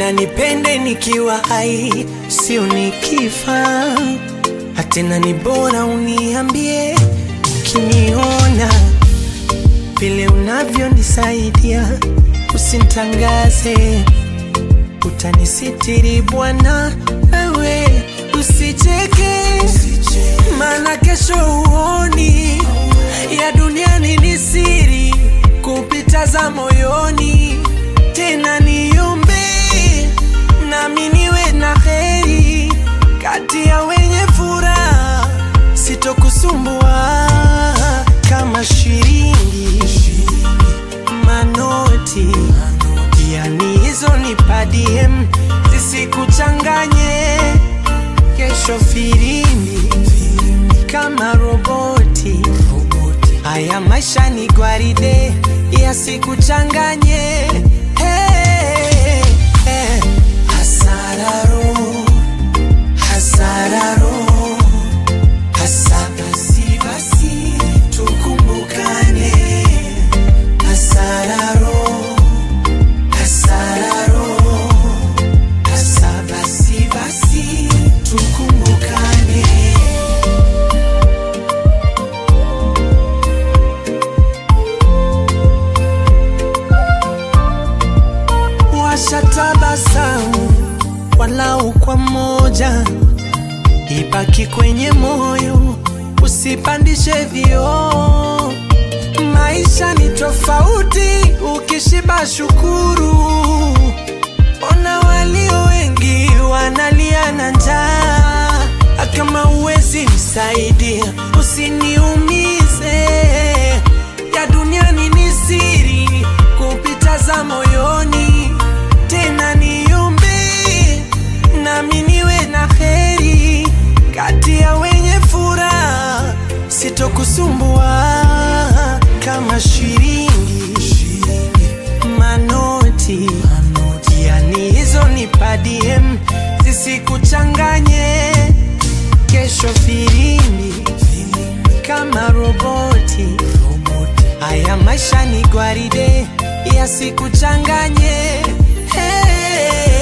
napenda nipende nikiwa hai, sio nikifa. Hatena ni bora uniambie ukiniona vile unavyonisaidia, usintangaze, utanisitiri Bwana, wewe usicheke, maana kesho uoni ya duniani ni siri kupita za moyoni. Tena niombe nami niwe na heri kati ya wenye furaha, sitokusumbua kama shilingi manoti, yani hizo ni padiem, zisikuchanganye kesho firimbi kama roboti. Haya maisha ni gwaride, yasikuchanganye. Hey, hey. Hasararo, hasararo, hasa basi basi tukumbukane. Hasararo, hasararo, hasa basi basi tukumbukane. washatabasamu walau kwa moja, ibaki kwenye moyo, usipandishe vioo. Maisha ni tofauti, ukishiba shukuru. Ona walio wengi wanalia na njaa, kama uwezi msaidia, usiniumize. Ya duniani ni siri kupita za moyoni tena niombe nami niwe na heri kati ya wenye furaha, sitokusumbua kama shilingi manoti, yani hizo ni padiem, zisikuchanganye kesho filimbi kama roboti. Haya maisha ni gwaride, yasikuchanganye. Hey.